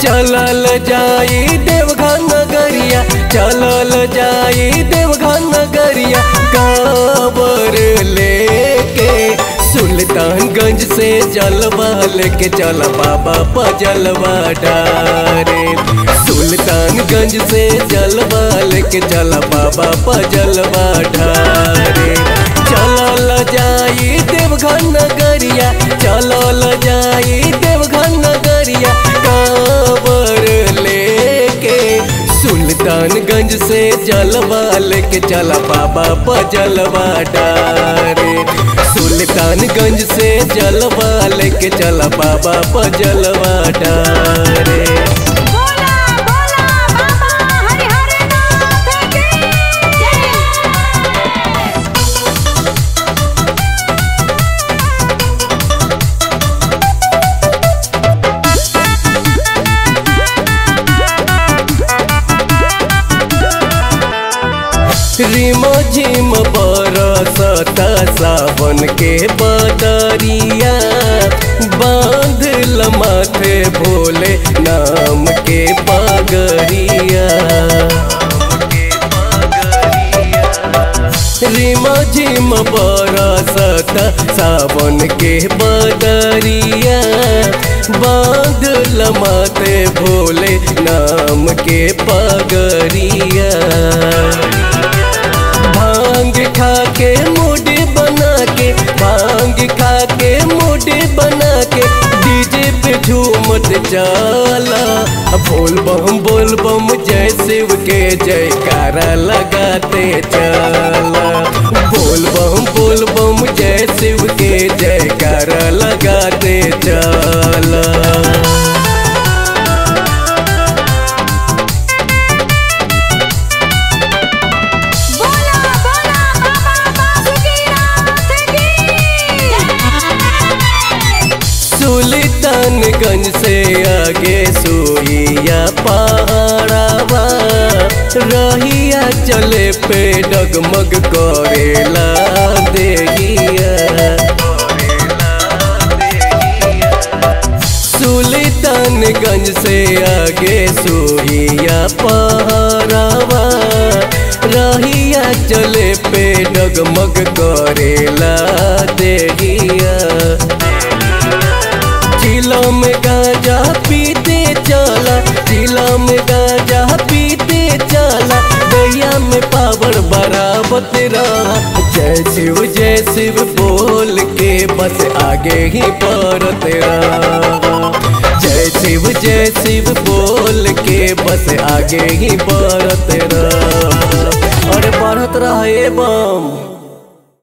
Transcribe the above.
चलल जाई देवघर नगरिया चलल जाई देवघर नगरिया काबर लेके सुल्तानगंज से जलवा लेके चल बाबा पजलवा डारे सुल्तानगंज से जलवा लेके चल बाबा पजलवा ढारे चलल जाई देवघर नगरिया चलल जाई देवघर नगरिया काबर लेके सुल्तानगंज से जलवा लेके चला बाबा पजलवा डारे सुल्तानगंज से जलवा लेके चला बाबा पजलवा डारे बोला बोला बाबा हरिहर नाथ की जय रिम झिम बरसता सावन के बदरिया बांधल माथे भोले नाम के पगरिया रिम झिम बरसता सावन के बदरिया बांधल माथे भोले नाम के पगरिया भांग खा के मुड बना के भांग खा के मुड बना के डीजे पे झूमत जाला बोल बम बोल बम जय शिव के जयकारा लगाते चला बोल बम बोल बम जय शिव के जयकारा लगाते चला बोला बोला बाबा बासुकीनाथ की जय सुल्तानगंज से आगे सुइया पहाड़ावा रहिया चले पे डगमग करेला देगिया सुल्तानगंज से आगे सुइया पहाड़ावा रहिया चले पे डगमग करेला देगिया जिला में गांजा पीते चला जिला में गांजा पीते चला दैया में पावर बराबत रहा जय शिव जय शिव बोल के बस आगे ही बढ़त रहा जय शिव जय शिव बोल के बस आगे ही बढ़त रहा और बढ़त रहा ए बम